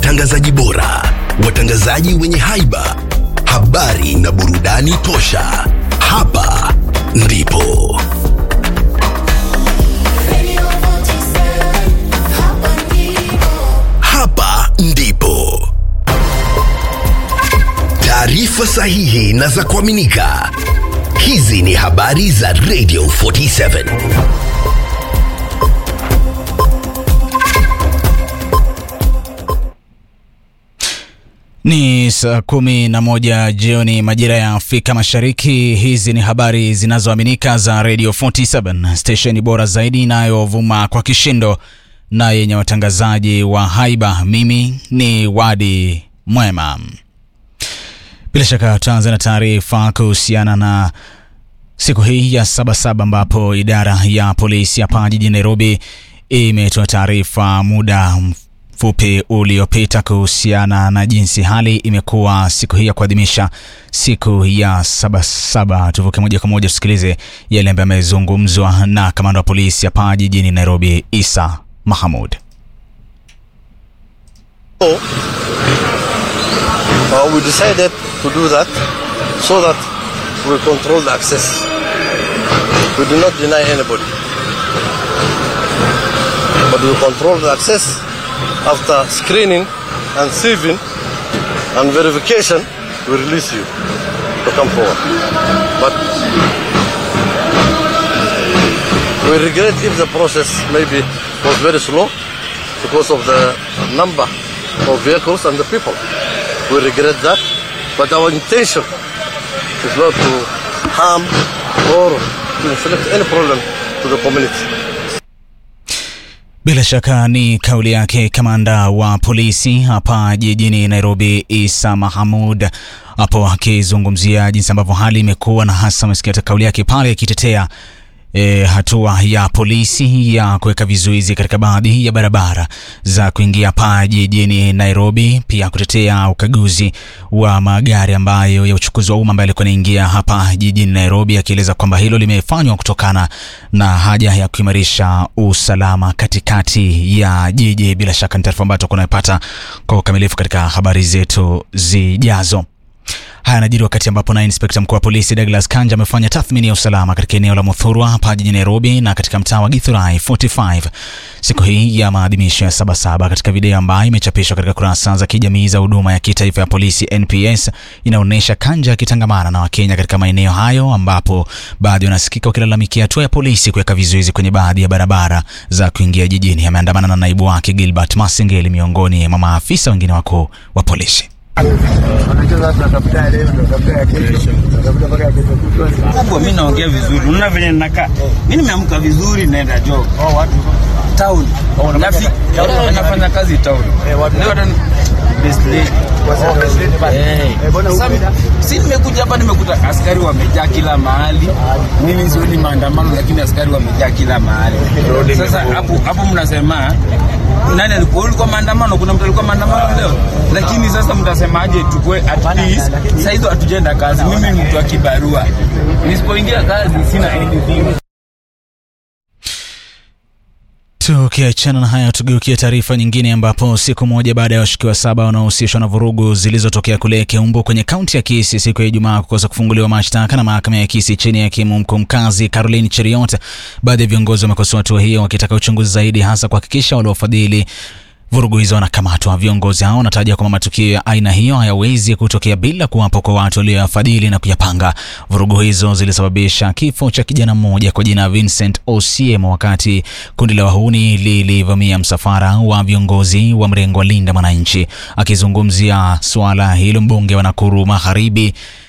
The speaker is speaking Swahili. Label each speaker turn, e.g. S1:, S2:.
S1: watangazaji bora, watangazaji wenye haiba, habari na burudani tosha. Hapa ndipo hapa ndipo taarifa sahihi na za kuaminika. Hizi ni habari za Radio 47.
S2: Ni saa kumi na moja jioni majira ya Afrika Mashariki. Hizi ni habari zinazoaminika za Radio 47, stesheni bora zaidi inayovuma kwa kishindo na yenye watangazaji wa haiba. Mimi ni Wadi Mwema. Bila shaka tutaanza na taarifa kuhusiana na siku hii ya Sabasaba ambapo idara ya polisi hapa jijini Nairobi imetoa taarifa muda mfupi uliopita kuhusiana na jinsi hali imekuwa siku hii ya kuadhimisha siku ya Sabasaba. Tuvuke moja kwa moja tusikilize yale ambayo yamezungumzwa na kamanda wa polisi hapa jijini Nairobi, Isa Mahamud.
S3: So, uh, we decided to do that so that we control the access. We do not deny anybody. But we control the access after screening and sieving and verification, we release you to come forward. But we regret if the process maybe was very slow because of the number of vehicles and the people. We regret that, but our intention is not to harm or to inflict any problem to the community.
S2: Bila shaka ni kauli yake kamanda wa polisi hapa jijini Nairobi, Isa Mahamud, hapo akizungumzia jinsi ambavyo hali imekuwa, na hasa amesikia kauli yake pale akitetea E, hatua ya polisi ya kuweka vizuizi katika baadhi ya barabara za kuingia hapa jijini Nairobi, pia kutetea ukaguzi wa magari ambayo ya uchukuzi wa umma ambayo yalikuwa yanaingia hapa jijini Nairobi, akieleza kwamba hilo limefanywa kutokana na haja ya kuimarisha usalama katikati ya jiji. Bila shaka ni taarifa ambayo tutakuwa tunapata kwa ukamilifu katika habari zetu zijazo. Haya yanajiri wakati ambapo naye inspekta mkuu wa polisi Douglas Kanja amefanya tathmini ya usalama katika eneo la Muthurwa hapa jijini Nairobi na katika mtaa wa Githurai 45 siku hii ya maadhimisho ya Sabasaba. Katika video ambayo imechapishwa katika kurasa za kijamii za huduma ya kitaifa ya polisi NPS, inaonyesha Kanja akitangamana na Wakenya katika maeneo hayo, ambapo baadhi wanasikika wakilalamikia hatua ya polisi kuweka vizuizi kwenye baadhi ya barabara za kuingia jijini. Ameandamana na naibu wake Gilbert Masengeli miongoni mwa maafisa wengine wakuu wa polisi.
S4: kubwa, mi naongea vizuri, unaona venye ninakaa. Mi nimeamka vizuri, naenda job town, Nafi- eh, nafanya kazi town. Leo hata ni- best lady. Eh, sasa si nimekuja hapa, nimekuta askari wamejaa kila mahali. Mimi sioni maandamano, lakini askari wamejaa kila mahali. Sasa hapo hapo mnasema nani alikuwa ulikuwa maandamano? Kuna mtu alikuwa maandamano leo, lakini sasa mtasemaje? Tukue at least saa hizo hatujaenda kazi. Mimi ni mtu wa kibarua, nisipoingia kazi sina anything.
S2: Tukiachana na hayo, tugeukie taarifa nyingine, ambapo siku moja baada ya washukiwa saba wanaohusishwa na vurugu zilizotokea kule Keumbu kwenye kaunti ya Kisii siku ya Ijumaa kukosa kufunguliwa mashtaka na mahakama ya Kisii chini ya hakimu mkuu mkazi Caroline Cheriot, baadhi ya viongozi wamekosoa hatua hiyo wakitaka uchunguzi zaidi, hasa kuhakikisha waliofadhili vurugu hizo wanakamatwa. Viongozi hao wanataja kwamba matukio ya aina hiyo hayawezi kutokea bila kuwapo kwa watu walioyafadhili na kuyapanga. Vurugu hizo zilisababisha kifo cha kijana mmoja kwa jina Vincent Osiem wakati kundi la wahuni lilivamia msafara wa viongozi wa mrengo wa Linda Mwananchi. Akizungumzia suala hilo, mbunge wa Nakuru Magharibi